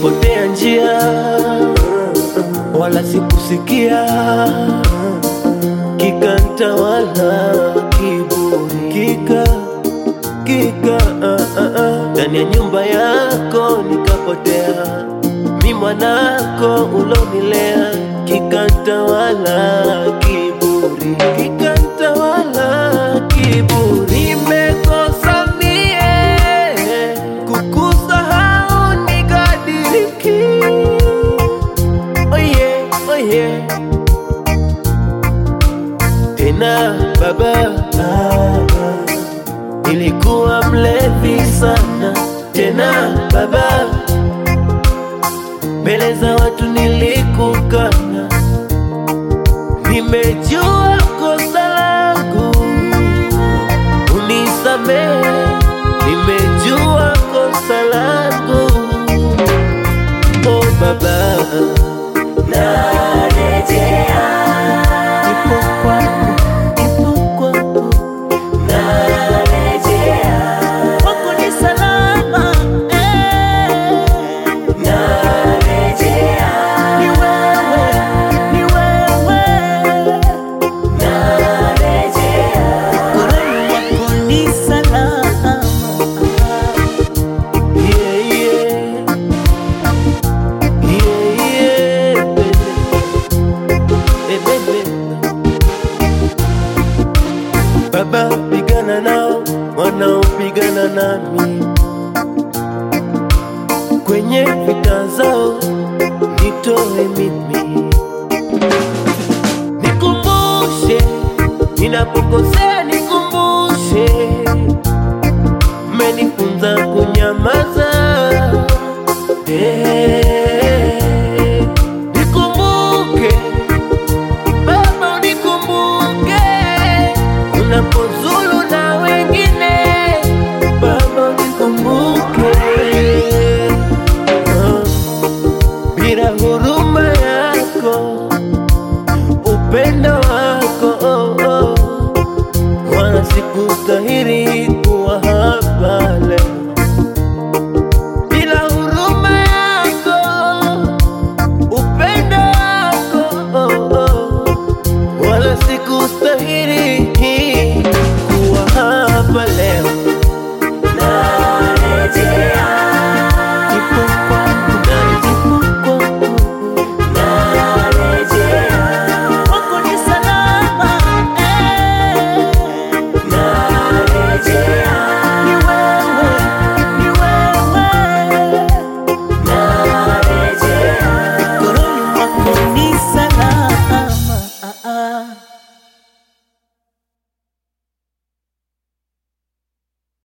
nilipotea njia, wala sikusikia, kikantawala kiburi, kika kika ah, ah, ah. ndani ya nyumba yako nikapotea, mi mwanako ulonilea, kikantawala kiburi, kikantawala kiburi, nimekosa mie kukusahau nikadiriki, oh yeah, oh yeah. tena baba, baba nilikuwa mlevi sana tena baba, mbele za watu nilikukana, nimejua kosa langu, unisamehe, nimejua kosa langu, oh baba, narejea, nipo kwako, nipo kwako narejea Kwako ni salama eh. narejea Ni wewe, ni wewe Roho wako ni salama yeah, yeah. Yeah, yeah, baby. Eh, baby. Baba, pigana nao wanaopigana nami kwenye vita zao, nitoe mimi, nikumbushe ninapokosea, nikumbushe mmenifunza kunyamaza. Eh, nikumbuke Baba, unikumbuke unapozulu na wengine. Baba, unikumbuke Ah, bila huruma